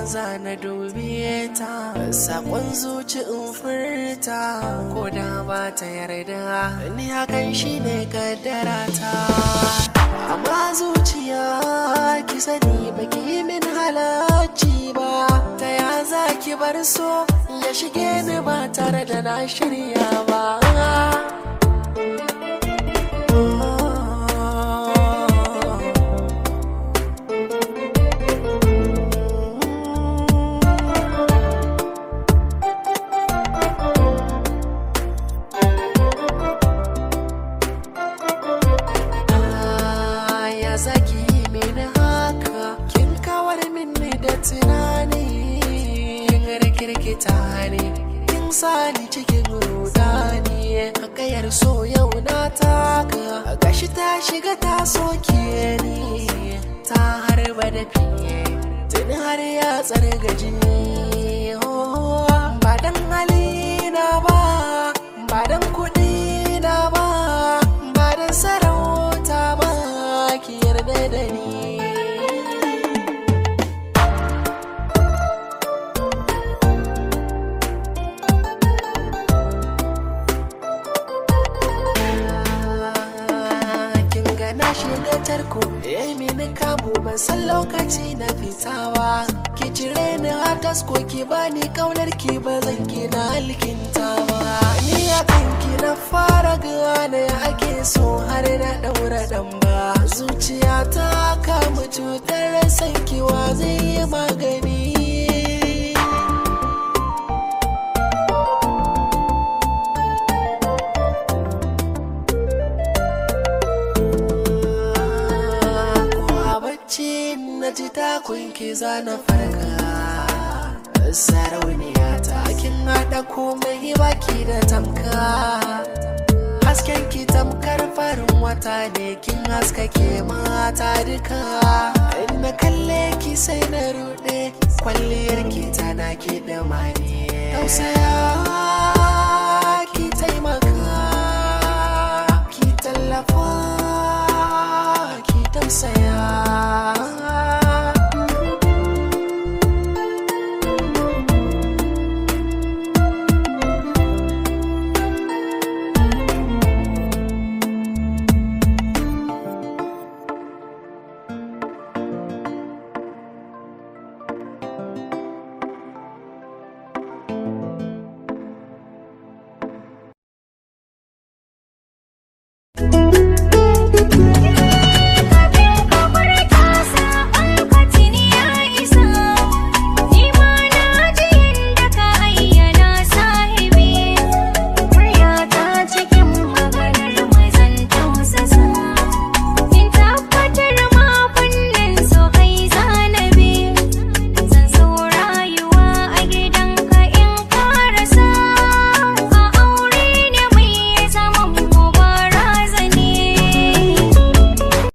za na dube ta sakon zuci in furta ko da ba ta yarda ni hakan shine kaddara ta amma zuciya ki sani baki yi min halacci ba ta ya za ki bar so ya shige ni ba tare da na shirya ba ya zaki mini haka kin kawar mini da tunani kin rikirkita ne kin sani cikin rudani hakayar so yau na taka gashi ta shiga ta soke ni ta harba da fiye tuni har ya tsargaji ba dan halina ba ba dan kuɗi na ba ba dan sarauta ba ki yarda da ni kin ga na shiga tarko eh mini kamu ban san lokaci na fitawa ki cire ni a tasko ki bani kaunar ki ba zan ki na alkintawa ni a kanki na fara gane ake so har na daura dan ba zuciya ta kama cutar sankiwa zai yi magani ko a bacci na ji takun ki zana farka sarauniya ta kin haɗa komai baki da tamka hasken ki tamkar farin wata ne kin haskake mata duka in na kalle ki sai na ruɗe kwalliyar ki tana ki da mani tausaya